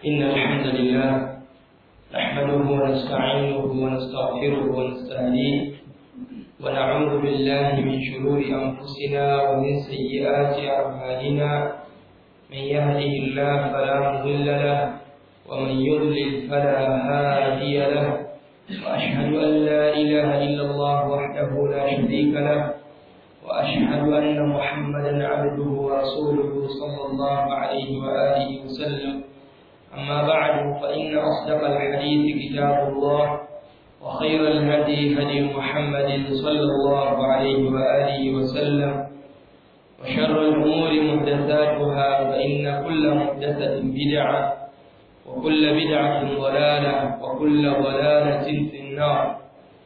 إن الحمد لله نحمده ونستعينه ونستغفره ونستهديه ونعوذ بالله من شرور أنفسنا ومن سيئات أعمالنا من يهده الله فلا مضل له ومن يضلل فلا هادي له وأشهد أن لا إله إلا الله وحده لا شريك له وأشهد أن محمدا عبده ورسوله صلى الله عليه وآله وسلم أما بعد فإن أصدق الحديث كتاب الله وخير الهدي هدي محمد صلى الله عليه وآله وسلم وشر الأمور محدثاتها فإن كل محدثة بدعة وكل بدعة ضلالة وكل ضلالة في النار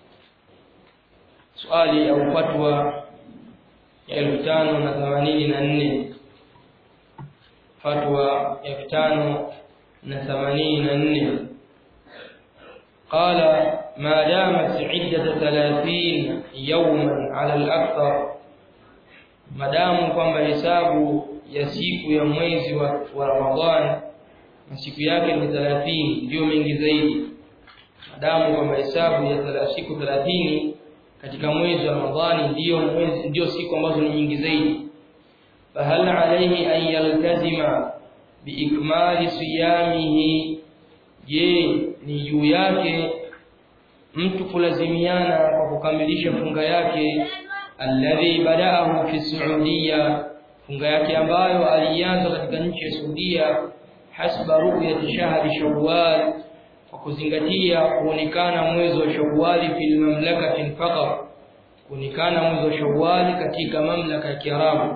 سؤالي أو فتوى elfu tano na themanini na nne fatwa elfu tano na themanini na nne قال ما دامت عدة ثلاثين يوما على الأكثر madamu kwamba hesabu ya siku ya mwezi wa, wa Ramadhani na siku yake ni 30 ndio mengi zaidi madamu kwamba hesabu ya siku 30 katika mwezi wa Ramadhani ndio mwezi ndio siku ambazo ni nyingi zaidi fahal alayhi an yaltazima biikmali siyamihi je ni juu yake mtu kulazimiana kwa kukamilisha funga yake alladhi badaahu fi Saudia funga yake ambayo alianza katika nchi ya Saudia hasba ru'yati shahri Shawwal kwa kuzingatia kuonekana mwezi wa Shawwal fil mamlakati faqat kuonekana mwezi wa Shawwal katika mamlaka ya Kiarabu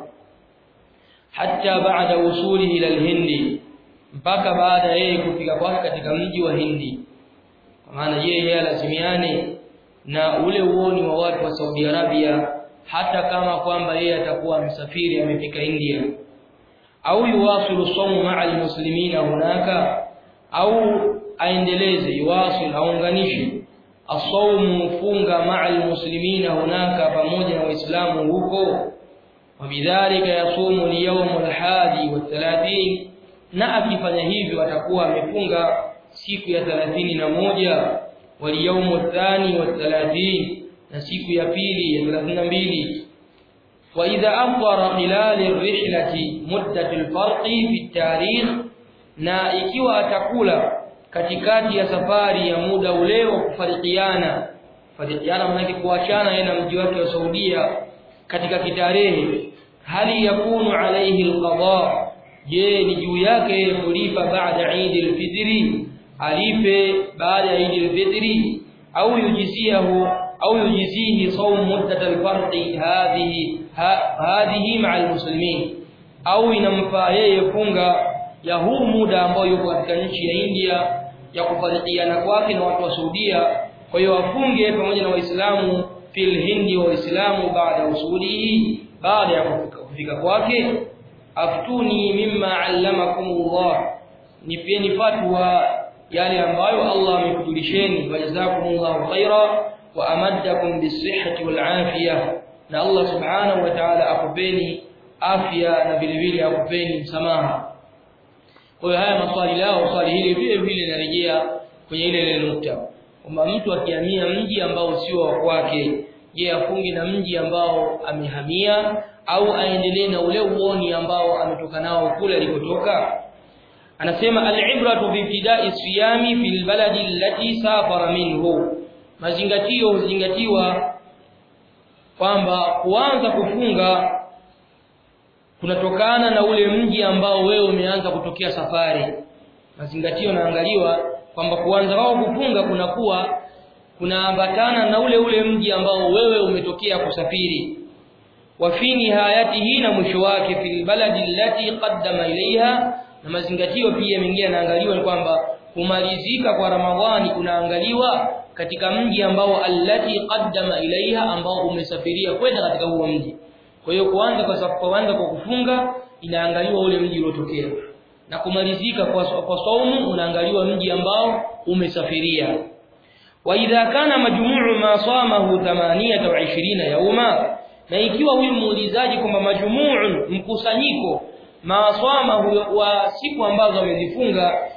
hatta baada usulihi ila al-Hindi mpaka baada yeye kufika kwake katika mji wa Hindi kwa maana yeye lazimiane na ule uoni wa watu wa Saudi Arabia hata kama kwamba yeye atakuwa msafiri amefika India au yuwasilu sawmu ma'a almuslimina hunaka au aendeleze yuwasil aunganishe asawmu funga ma'a almuslimina hunaka pamoja na waislamu huko wabidhalika yasumu liyawm alhadi wa30 na akifanya hivyo atakuwa amefunga siku ya 31 waliyawm athani wa 30 na siku ya pili ya 32 wa idha afṭara khilal ar-rihlati muddat al-farqi fi at-tarikh na ikiwa atakula katikati ya safari ya muda ule wa kufarikiana farikiana maana kuachana yeye na mji wake wa Saudia katika kitarehe hali yakunu alayhi al-qada je ni juu yake kulipa baada Eid al-Fitri alipe baada ya Eid al-Fitri au yujiziahu au yujizihi sawm muddat al-farqi hadhihi hadhihi ma'a al-muslimin au inamfaa yeye funga ya huu muda ambao yuko katika nchi ya India ya kufarikiana kwake na watu wa Saudia kwa hiyo afunge pamoja na waislamu fil hindi wa waislamu baada usulihi baada ya kufika kwake aftuni mimma allamakumullah nipeni fatwa yale ambayo Allah amekujulisheni wajazakumullahu khaira wa amaddakum bisihhati wal afiyah na Allah subhanahu wa ta'ala akupeni afya na vile vile akupeni msamaha kwa hiyo haya maswali lao swali hili vile vile linarejea kwenye ile ile nukta kwamba mtu akihamia mji ambao sio wa kwake je afunge na mji ambao amehamia au aendelee na ule uoni ambao ametoka nao kule alikotoka anasema al-ibratu bi ibtida'i siyami fil baladi allati safara minhu mazingatio huzingatiwa kwamba kuanza kufunga kunatokana na ule mji ambao wewe umeanza kutokea safari mazingatio naangaliwa kwamba kuanza wao kufunga kunakuwa kunaambatana na ule ule mji ambao wewe umetokea kusafiri wa fi nihayatihi na mwisho wake fil baladi allati qaddama ilaiha na mazingatio pia mengine yanaangaliwa ni kwamba kumalizika kwa Ramadhani kunaangaliwa katika mji ambao allati qaddama ilaiha ambao umesafiria kwenda katika huo mji kwa hiyo kuanza kwa kuanza kwa kufunga inaangaliwa ule mji uliotokea na kumalizika kwa kwa saumu unaangaliwa mji ambao umesafiria wa idha kana majmuu ma samahu 28 yauma na ikiwa huyu muulizaji kwamba majmuu mkusanyiko maaswama wa siku ambazo amezifunga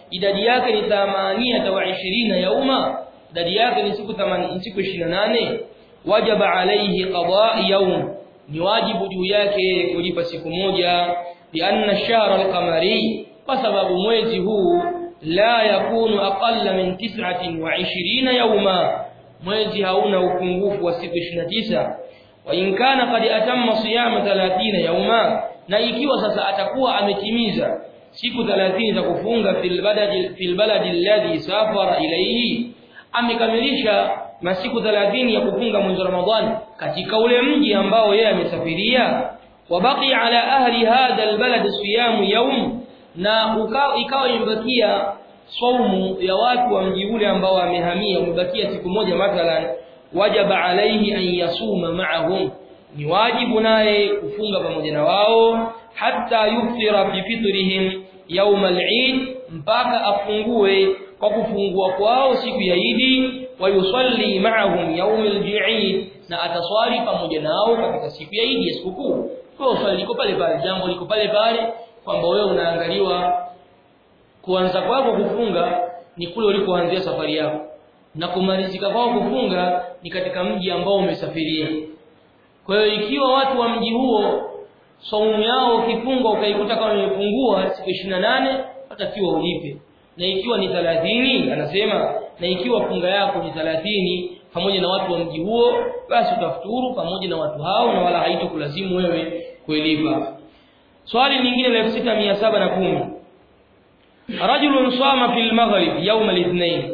idadi yake ni 28 yauma idadi yake ni siku 80 siku 28 wajaba alayhi qada yawm ni wajibu juu yake kulipa siku moja lianna ash-shahr al-qamari kwa sababu mwezi huu la yakunu aqalla min 29 yawma mwezi hauna upungufu wa siku 29 wa in kana qad atamma siyama 30 yawma na ikiwa sasa atakuwa ametimiza siku 30 za kufunga fil baladi fil baladi alladhi safara ilayhi amekamilisha masiku 30 ya kufunga mwezi wa Ramadhani katika ule mji ambao yeye amesafiria wabaki ala ahli hadha albalad siyamu yawm na ikawa imebakia saumu ya watu wa mji ule ambao wamehamia umebakia siku moja mathalan wajaba alaihi an yasuma ma'ahum ni wajibu naye kufunga pamoja na wao hatta yuftira fi fitrihim yawm al-eid mpaka afungue kwa kufungua kwao siku ya Idi wa yusalli ma'ahum yawm al-eid na ataswali pamoja nao katika siku ya Idi ya sikukuu kwa swali liko pale pale jambo liko pale pale kwamba wewe unaangaliwa kuanza kwako kufunga ni kule ulikoanzia safari yako na kumalizika kwako kufunga ni katika mji ambao umesafiria kwa hiyo ikiwa watu wa mji huo saumu yao ukifunga ukaikuta kama imepungua siku 28 hatakiwa ulipe na ikiwa ni 30 anasema na ikiwa funga yako ni 30 pamoja na watu wa mji huo basi utafuturu pamoja na watu hao na wala haitokulazimu wewe kuilipa swali lingine la 6710 رجل صام في المغرب يوم الاثنين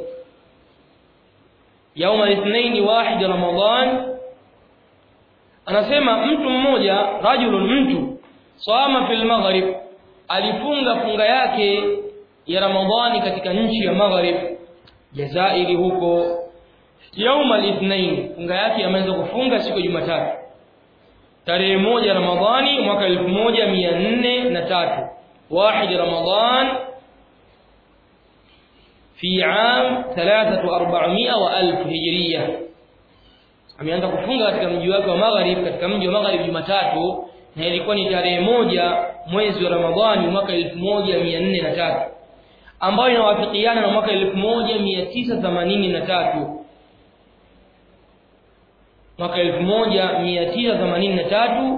يوم الاثنين واحد رمضان anasema mtu mmoja rajulun mtu sama fil maghrib alifunga funga yake ya ramadhani katika nchi ya maghrib jazairi huko yauma al-ithnain funga yake ameanza kufunga siku ya jumatatu tarehe moja ramadhani mwaka 1403 واحد رمضان في عام 3400 وألف هجرية ameanza kufunga katika mji wake wa Maghrib katika mji wa Maghrib Jumatatu na ilikuwa ni tarehe moja mwezi wa Ramadhani mwaka 1403 ambayo inawafikiana na mwaka 1983 mwaka 1983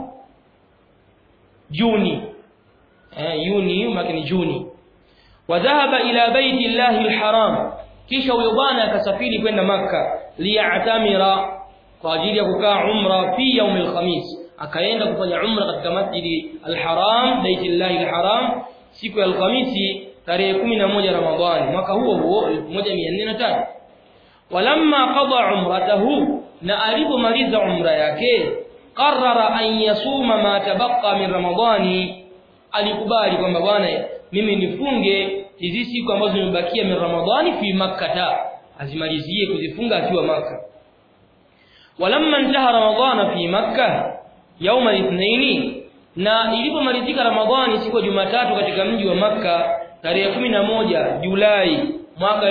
Juni eh Juni mwaka ni Juni wadhahaba ila baiti llahi alharam kisha huyo bwana akasafiri kwenda maka liya'tamira kwa ajili ya kukaa umra fi yaum alkhamis akaenda kufanya umra katika masjidi alharam baiti llahi alharam siku ya alkhamisi tarehe 11 ramadhani mwaka huo huo 1403 walamma qada umratahu na alipomaliza umra yake qarrara an yasuma ma tabaqa min ramadhani alikubali kwamba bwana mimi nifunge hizi siku ambazo zimebakia min ramadhani fi makkah azimalizie kuzifunga akiwa maka walamma intaha ramadhana fi makkah يوم الاثنين na ilipomalizika ramadhani siku ya jumatatu katika mji wa makka tarehe 11 julai mwaka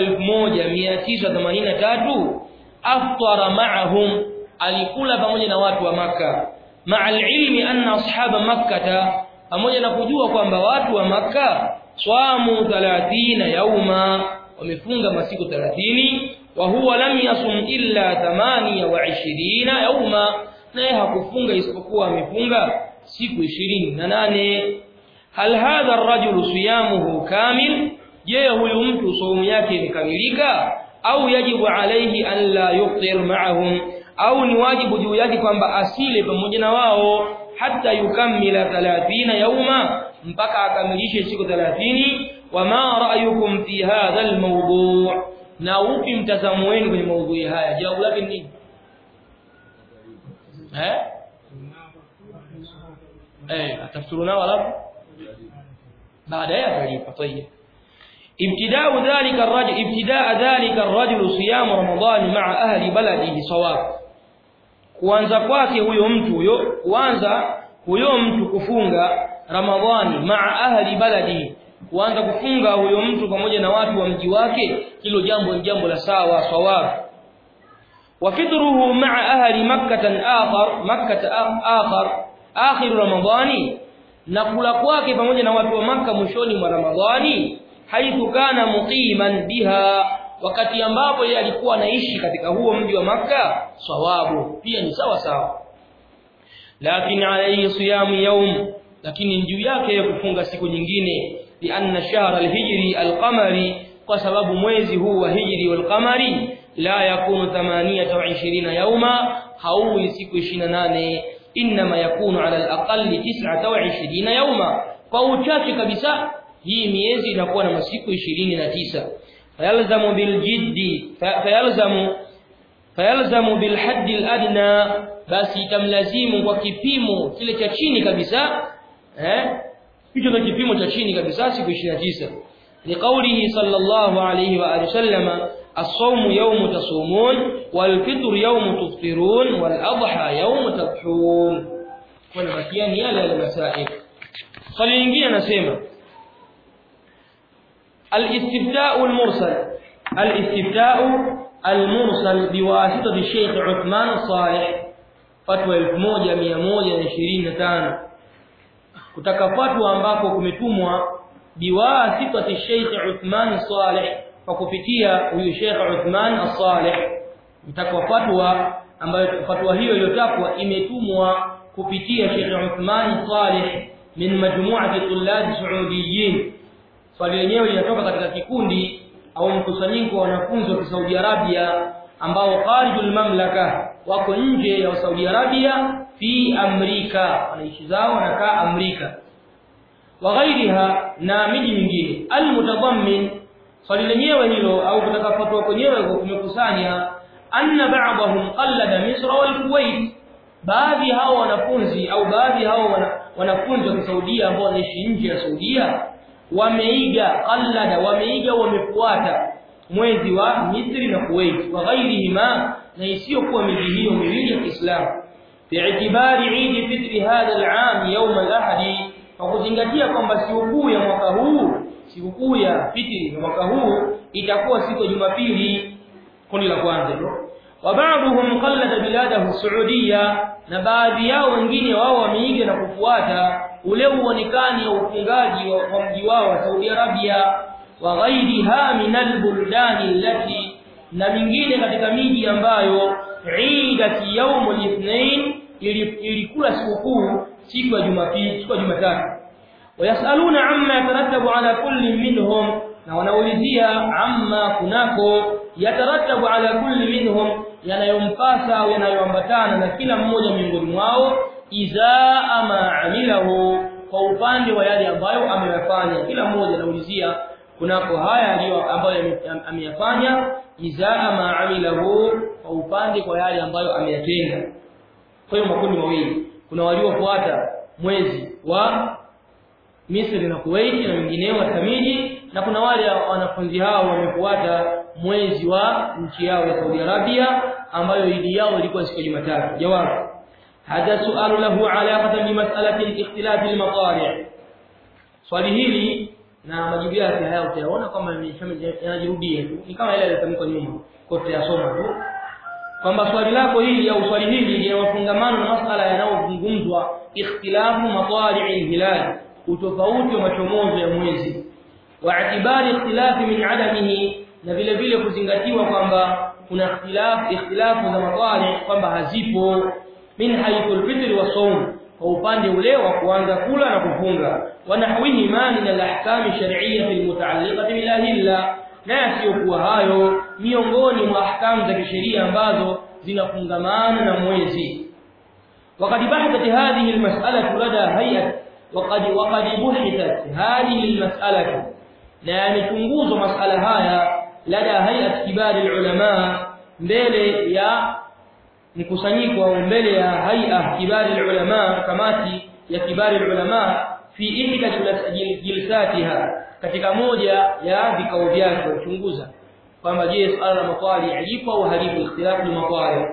1983 aftara ma'ahum alikula pamoja na watu wa makka ma'al ilmi anna ashaba makkah pamoja na kujua kwamba watu wa makka swamu 30 yauma wamefunga masiku 30 wa huwa lam yasum illa 28 yauma naye hakufunga isipokuwa amefunga siku 28 hal hadha ar-rajulu siyamuhu kamil je huyu mtu saumu yake imekamilika au yajibu alayhi an la yufṭir ma'ahum au ni wajibu juu yake kwamba asile pamoja na wao hata yukammila 30 yauma mpaka akamilishe siku 30 wama ra'yukum fi hadha al-mawdu' na upi mtazamo wenu kwenye maudhui haya jawabu lake ni nini eh eh atafsuru nao alafu baadaye atalipa طيب ابتداء ذلك الرجل ابتداء ذلك الرجل صيام رمضان مع اهل بلده صواب kuanza kwake huyo mtu huyo kuanza huyo mtu kufunga ramadhani maa ahli baladi kuanza kufunga huyo mtu pamoja na watu wa mji wake hilo jambo ni jambo la sawa sawab وفطره مع أهل مكة آخر مكة آخر آخر رمضان na kula kwake pamoja na watu wa maka mwishoni mwa ramadhani haithu kana muqiman biha wakati ambapo yeye alikuwa anaishi katika huo mji wa maka sawabu pia ni sawa sawa lakini alayhi siyamu yawm lakini juu yake kufunga siku nyingine bi anna shahra alhijri alqamari kwa sababu mwezi huu wa hijri walqamari la yakunu 28 yawma hauwi siku 28 inma yakunu ala alaqalli 29 yawma kwa uchache kabisa hii miezi inakuwa na masiku 29 fayalzamu biljiddi fayalzamu fayalzamu bilhadd aladna basi itamlazimu kwa kipimo kile cha chini kabisa eh hicho ndio kipimo cha chini kabisa siku 29 liqaulihi sallallahu alayhi wa alihi wasallama الصوم يوم تصومون والفطر يوم تفطرون والأضحى يوم تضحون والمكيان يالا المسائل swali lingine anasema الاستفتاء المرسل الاستفتاء المرسل بواسطه الشيخ عثمان الصالح fatwa 1125 kutaka fatwa ambako kumetumwa biwasitati Sheikh Uthman Saleh kwa kupitia huyu Sheikh Uthman As-Saleh mtakwa fatwa ambayo fatwa hiyo iliyotakwa imetumwa kupitia Sheikh Uthman Saleh min majmu'ati tullab saudiyin swali lenyewe linatoka katika kikundi au mkusanyiko wa wanafunzi wa Saudi Arabia ambao kharijul mamlaka wako nje ya Saudi Arabia fi Amerika wanaishi zao wanakaa Amerika wa ghairiha na miji mingine almutadammin swali lenyewe hilo au kutaka fatwa kwenyewe kumekusanya anna ba'dahum qallada Misr wal Kuwait baadhi hao wanafunzi au baadhi hao wanafunzi wa Saudia ambao wanaishi nje ya Saudia wameiga qallada wameiga wamefuata mwezi wa Misri na Kuwait wa ghairihima na isiyokuwa miji hiyo miwili ya Kiislamu bi'tibari Eid fitri hadha al-aam yawm al-ahad kwa kuzingatia kwamba sikukuu ya mwaka huu sikukuu ya fitri ya mwaka huu itakuwa siku ya Jumapili kundi la kwanza hilo wa ba'dhum qallada biladahu Saudia na baadhi yao wengine wao wameiga na kufuata ule uonekani wa ufungaji wa mji wao wa Saudi Arabia wa ghairiha min albuldani allati na mingine katika miji ambayo idati yawm al-ithnain ilikula sikukuu siku ya Jumapili siku ya Jumatatu wayasaluna amma yatarattabu ala kulli minhum na wanaulizia amma kunako yatarattabu ala kulli minhum yanayompasa au yanayoambatana na kila mmoja miongoni mwao izaa ma amilahu kwa upande wa yale ambayo ameyafanya kila mmoja anaulizia kunako haya aliyo ambayo ameyafanya izaa ma amilahu kwa upande kwa yale ambayo ameyatenda kwa hiyo makundi mawili kuna waliofuata mwezi wa Misri na Kuwait na wengineo katika miji na kuna wale wanafunzi hao wamefuata mwezi wa nchi yao ya Saudi Arabia ambayo idi yao ilikuwa siku ya Jumatatu jawabu hadha su'alu lahu alaqatan bi mas'alati al-ikhtilaf al-maqari' swali hili na majibu yake haya utayaona kama yanajirudia tu ni kama ile iliyotamkwa nyuma kwa tutayasoma tu kwamba swali lako hili au swali hili lina mafungamano na masala yanayozungumzwa ikhtilafu matali'i al-hilal utofauti wa machomozo ya mwezi wa itibari ikhtilafi min adamihi na vile vile kuzingatiwa kwamba kuna ikhtilaf ikhtilafu za matali kwamba hazipo min haythu al-fitr wa sawm kwa upande ule wa kuanza kula na kufunga wanahwihi ma min al-ahkam ash-shar'iyyah al-muta'alliqah bil ahilla na yasiyokuwa hayo miongoni mwa ahkamu za kisheria ambazo zinafungamana na mwezi وقد بحثت هذه المسألة لدى هيئة وقد وقد بحثت هذه المسألة لا يمchunguzwa masala haya lada hayat kibari ulama mbele ya mkusanyiko au mbele ya hay'a kibari ulama kamati ya kibari ulama fi ihda jilsatiha katika moja ya vikao vyake kuchunguza kwamba je swala la matwali lipo au halipo ikhtilafu al-matwali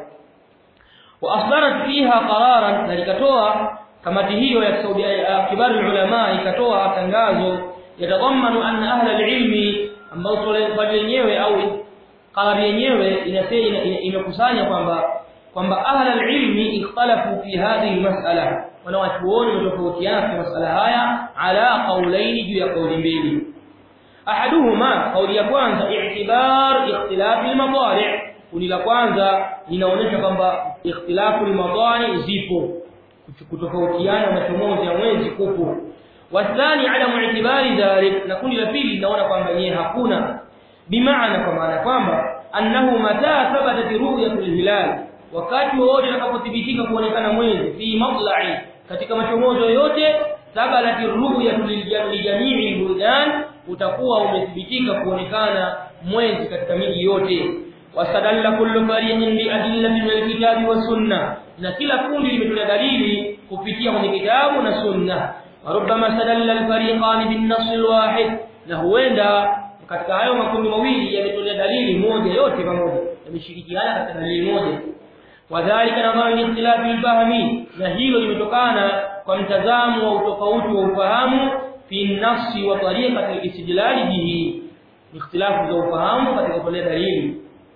wa asdarat fiha qararan na likatoa kamati hiyo ya Saudi kibari ulama ikatoa tangazo yatadhammanu anna ahla al-ilmi ambao swali lenyewe au qarari yenyewe inasema imekusanya kwamba kwamba ahla al-ilmi ikhtalafu fi hadhihi al-mas'ala wanawachuoni wametofautiana kwa masala haya ala qawlain juu ya kauli mbili ahaduhuma kauli ya kwanza i'tibar ikhtilaf al-madari' kundi la kwanza linaonyesha kwamba ikhtilafu al-madari zipo kutofautiana machomozi ya mwezi kupo wathani adamu i'tibari dhalik na kundi la pili linaona kwamba yeye hakuna bimaana kwa maana kwamba annahu mata thabatat ru'yatul hilal wakati wote utakapothibitika kuonekana mwezi fi matla'i katika machomozo yote thabatat ru'yatul lijamii buldan utakuwa umethibitika kuonekana mwezi katika miji yote wasadalla kullu fariqin bi adillati min alkitabi was sunna na kila kundi limetolea dalili kupitia kwenye kitabu na sunna warubama sadalla alfariqan bin nass alwahid na huenda katika hayo makundi mawili yametolea dalili moja yote pamoja yameshirikiana katika dalili moja wadhālika nadharu ikhtilafi alfahmi na hilo limetokana kwa mtazamo wa utofauti wa ufahamu fi nafsi wa tariqati alistidlal bihi ikhtilafu za ufahamu katika kutolea dalili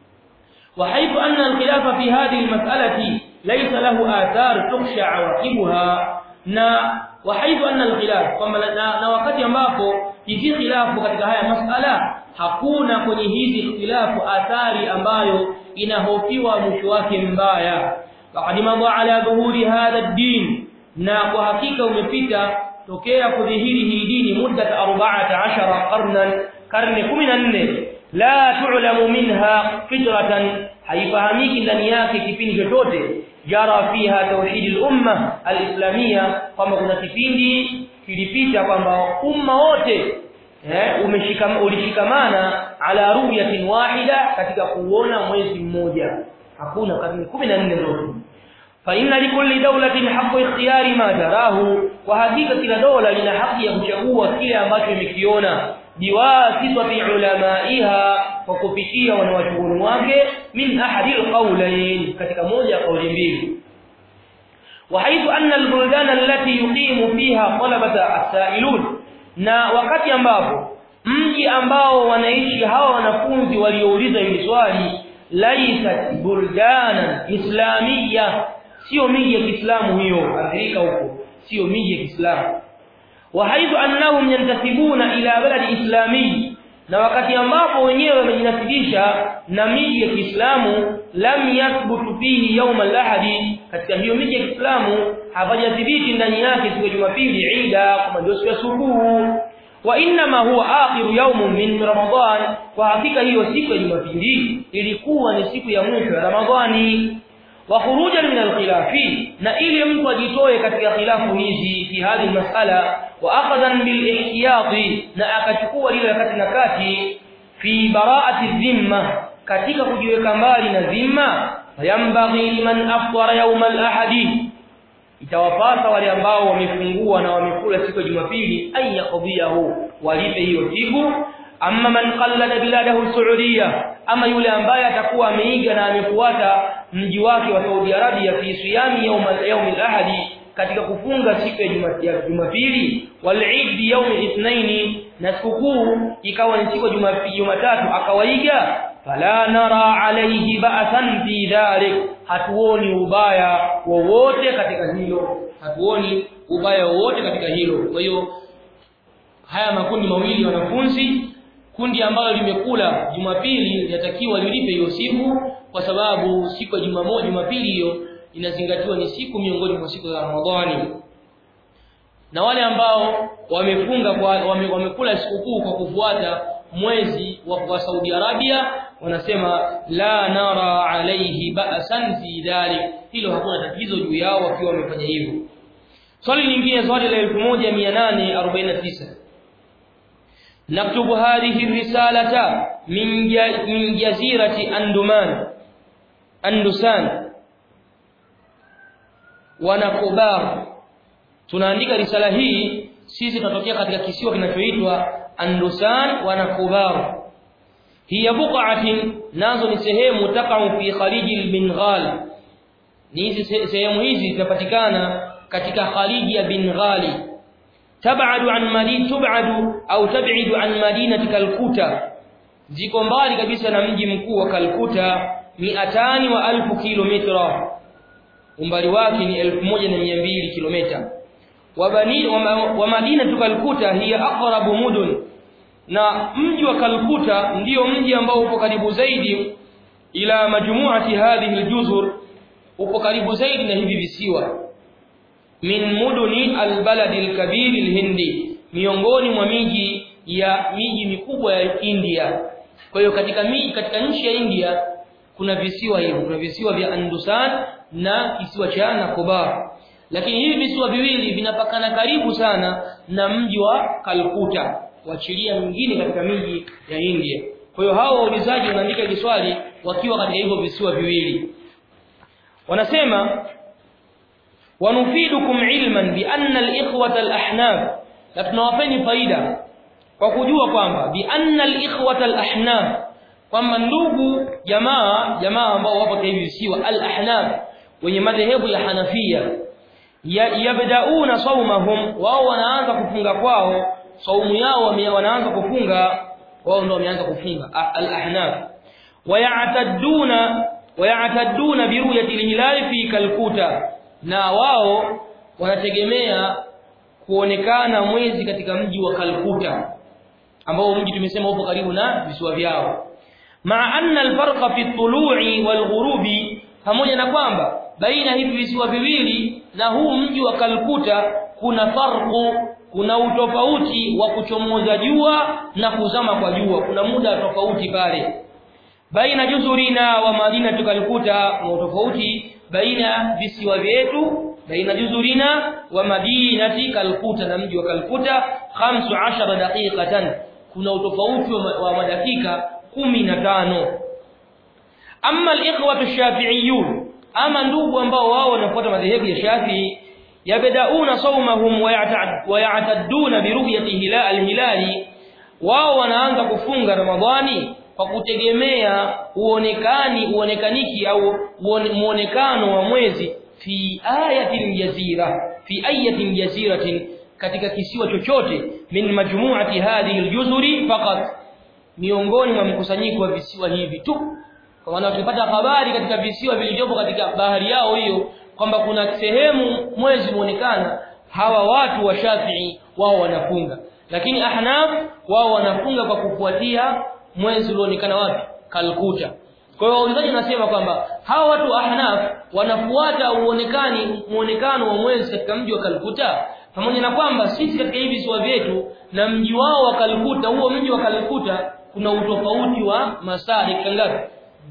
وحيث أن الخلاف في هذه المسألة ليس له آثار تخشى عواقبها na وحيث أن الخلاف kwamba na wakati ambapo hizi khilafu katika haya masala hakuna kwenye hizi ikhtilafu athari ambayo inahofiwa mwisho wake mbaya faqad madha ala dhuhuri hadha ad-din na kwa hakika umepita tokea kudhihiri hii dini muda 14 qarnan karne 14 la tu'lamu minha fitratan haifahamiki ndani yake kipindi chochote jara fiha tauhid al-umma al-islamia kwamba kuna kipindi kilipita kwamba umma wote eh umeshikam ulishikamana ala ru'yatin wahida katika kuona mwezi mmoja hakuna karne 14 zote fa inna likulli dawlatin haqqu ikhtiyari ma jarahu wa hakika kila dola lina haki ya kuchagua kile ambacho imekiona biwasitati ulamaiha kwa kupitia wanawachuoni wake min ahadi alqawlayn katika moja ya kauli mbili وحيث أن البلدان التي يقيم فيها طلبة السائلون na wakati ambapo mji ambao wanaishi hawa wanafunzi waliouliza hili swali laisat buldanan islamia sio miji ya Kiislamu hiyo Afrika huko sio miji ya Kiislamu وحيث أنهم ينتسبون إلى بلد إسلامي na wakati ambapo wenyewe wamejinasibisha na miji ya Kiislamu lam yathbutu fihi yawm al-ahadi katika hiyo miji ya Kiislamu hapajathibiti ndani yake siku ya Jumapili Eida kama ndio siku ya subuhu wa inma huwa akhiru yawm min Ramadan kwa hakika hiyo siku ya Jumapili ilikuwa ni siku ya mwisho ya Ramadhani wa khurujan min al-khilafi na ili mtu ajitoe katika khilafu hizi fi hadhi masala wa akhadhan bil ihtiyati na akachukua lile wakati na kati fi bara'ati dhimma katika kujiweka mbali na dhimma yambaghi liman afṭara yawm al-ahadi itawapasa wale ambao wamefungua na wamekula siku ya Jumapili ay yaqdiyahu walipe hiyo siku amma man qallada biladahu saudiya ama yule ambaye atakuwa ameiga na amefuata mji wake wa Saudi Arabia fi siyami yawm al-yawm al-ahadi katika kufunga siku ya Jumapili wal Eid yawm al-ithnain na sikukuu ikawa ni siku ya Jumatatu akawaiga fala nara alayhi ba'san fi dhalik hatuoni ubaya wowote katika hilo hatuoni ubaya wowote katika hilo kwa hiyo haya makundi mawili wanafunzi kundi ambalo limekula Jumapili linatakiwa lilipe hiyo siku kwa sababu siku ya Jumamosi Jumapili hiyo inazingatiwa ni siku miongoni mwa siku za Ramadhani na wale ambao wamefunga kwa wame, wamekula sikukuu kwa kufuata mwezi wa, wa Saudi Arabia wanasema la nara alayhi ba'san fi dhalik hilo hakuna tatizo juu yao wakiwa wamefanya hivyo swali lingine swali la 1849 نكتب هذه الرسالة من من جزيرة أندمان أندسان ونكبار tunaandika risala hii sisi tunatokea katika kisiwa kinachoitwa Andusan wa Nakubar hiya buqatin nazo ni sehemu takau fi khaliji al-Bengal ni hizi sehemu hizi zinapatikana katika khaliji ya Bengali tab'adu an madin tub'adu au tab'idu an madinati Kalkuta ziko mbali kabisa na mji mkuu wa Kalkuta miatani wa alfu kilomita umbali wake ni 1200 kilomita wa bani wa madinatu Kalkuta hiya aqrabu mudun na mji wa Kalkuta ndiyo mji ambao upo karibu zaidi ila majmuati hadhihi aljuzur upo karibu zaidi na hivi visiwa min muduni albaladi alkabir alhindi miongoni mwa miji ya miji mikubwa ya India kwa hiyo katika miji katika nchi ya India kuna visiwa hivyo kuna visiwa vya Andusan na kisiwa cha Nicobar lakini hivi visiwa viwili vinapakana karibu sana na mji wa Kalkuta wachilia mingine katika miji ya India kwa hiyo hao waulizaji wanaandika hili swali wakiwa katika hivyo visiwa viwili wanasema wanufidukum ilman bi anna al-ikhwata al-ahnaf na tunawapeni faida kwa kujua kwamba bi anna al-ikhwata al-ahnaf kwamba ndugu jamaa jamaa ambao wapo katika hivi visiwa al-ahnaf wenye madhehebu ya Hanafia yabdauna saumahum wao wanaanza kufunga kwao saumu yao wanaanza kufunga wao ndio wameanza kufunga al-ahnaf wayatadduna wayatadduna bi ru'yati al-hilal fi kalkuta na wao wanategemea kuonekana mwezi katika mji wa Kalkuta ambao mji tumesema upo karibu na visiwa vyao maa anna alfarqa fi tulu'i walghurubi pamoja na kwamba baina hivi visiwa viwili na huu mji wa Kalkuta kuna farqu kuna utofauti wa kuchomoza jua na kuzama kwa jua kuna muda tofauti pale baina juzurina wa madina tukalkuta kuna utofauti baina visiwa vyetu baina juzurina wa madinati kalkuta na mji wa kalkuta 15 daqiqatan kuna utofauti wa madakika 15 amma al-ikhwatu ash-shafi'iyyun ama ndugu ambao wao wanafuata madhehebu ya Shafi'i yabdauna sawmahum wa ya'tadduna bi ru'yati hilal al-hilali wao wanaanza kufunga ramadhani kwa kutegemea uonekani uonekaniki au muonekano wa mwezi fi ayatin jazira fi ayatin jaziratin katika kisiwa chochote min majmu'ati hadhihi aljuzuri faqat miongoni mwa mkusanyiko wa visiwa hivi tu kwa maana tukipata habari katika visiwa vilivyopo katika bahari yao hiyo kwamba kuna sehemu mwezi muonekana hawa watu wa Shafi'i wao wanafunga lakini Ahnaf wao wanafunga kwa kufuatia mwezi ulioonekana wapi Kalkuta kwa hiyo waulizaji nasema kwamba hawa watu wa Ahnaf wanafuata uonekani muonekano wa mwezi katika mji wa Kalkuta pamoja na kwamba sisi katika hivi visiwa vyetu na mji wao wa Kalkuta huo mji wa Kalkuta kuna utofauti wa masaa dakika ngapi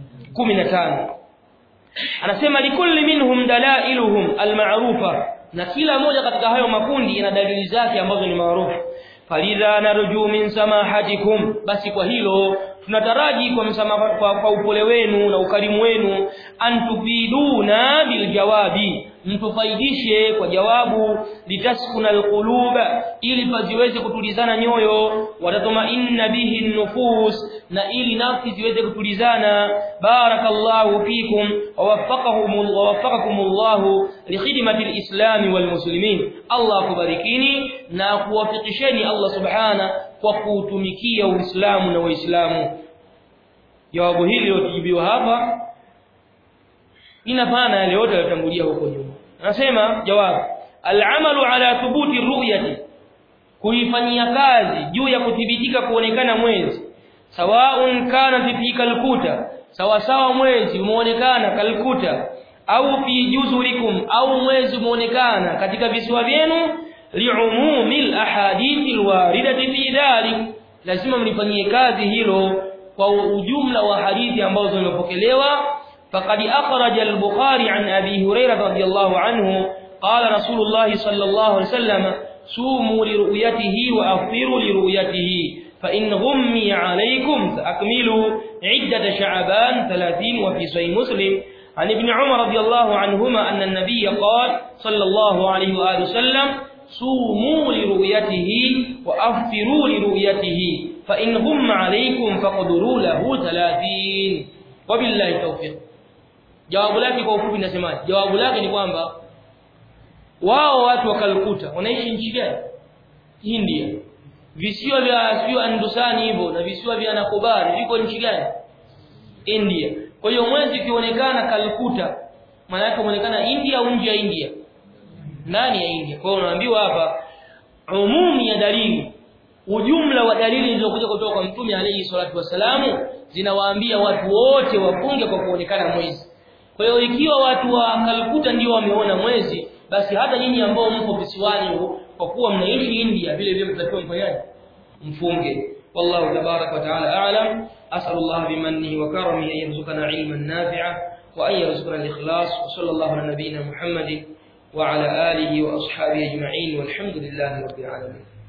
15 anasema likulli minhum dalailuhum alma'rufa na kila moja katika hayo makundi ina dalili zake ambazo ni maarufu falidha narju min samahatikum basi kwa hilo tunataraji kwa msamaha kwa, kwa upole wenu na ukarimu wenu antufiduna biljawabi mtufaidishe kwa jawabu litaskuna alquluba ili paziweze kutulizana nyoyo watatumainna bihi nufus na ili nafsi ziweze kutulizana barakallahu fikum wawaffaqakum wawaffaqakumullahu likhidmati alislami walmuslimin Allah kubarikini na kuwafikisheni Allah subhana kwa kuutumikia Uislamu na Waislamu jawabu hili lilojibiwa hapa inafana yale yote yaliyotangulia huko nyuma anasema jawabu al'amalu ala thubuti ru'yati kuifanyia kazi juu ya kuthibitika kuonekana mwezi sawaun kana fi kalkuta sawa sawa mwezi umeonekana kalkuta au fi juzurikum au mwezi umeonekana katika visiwa vyenu liumumi alahadithi alwaridati fi dhalik lazima mlifanyie kazi hilo kwa ujumla wa hadithi ambazo zimepokelewa فقد أخرج البخاري عن أبي هريرة رضي الله عنه قال رسول الله صلى الله عليه وسلم صوموا لرؤيته وأفطروا لرؤيته فإن غمي عليكم فأكملوا عدة شعبان ثلاثين وفي صحيح مسلم عن ابن عمر رضي الله عنهما أن النبي قال صلى الله عليه وآله وسلم صوموا لرؤيته وأفطروا لرؤيته فإن غم عليكم فقدروا له ثلاثين وبالله التوفيق jawabu lake kwa ufupi nasemaje jawabu lake ni kwamba wao watu wa Kalkuta wanaishi nchi gani India visiwa vya sio Andusani hivyo na visiwa vya Nicobar viko nchi gani India kwa hiyo mwezi ukionekana Kalkuta maana yake umeonekana India au nje ya India ndani ya India kwa hiyo unaambiwa hapa umumi ya dalili ujumla wa dalili zilizokuja kutoka kwa mtume alayhi salatu wasalamu zinawaambia watu wote wafunge kwa kuonekana mwezi kwa hiyo ikiwa watu wa Kalkuta ndio wameona mwezi basi hata nyinyi ambao mpo visiwani kwa kuwa mnaishi India vile vile mtakiwa mfanyaje mfunge wallahu tabarak wa taala a'lam as'al Allah bimannihi wa karamihi an yarzuqana ilman nafi'a wa an yarzuqana al-ikhlas wa sallallahu ala nabiyyina Muhammadin wa ala alihi wa ashabihi ajma'in walhamdulillahi rabbil alamin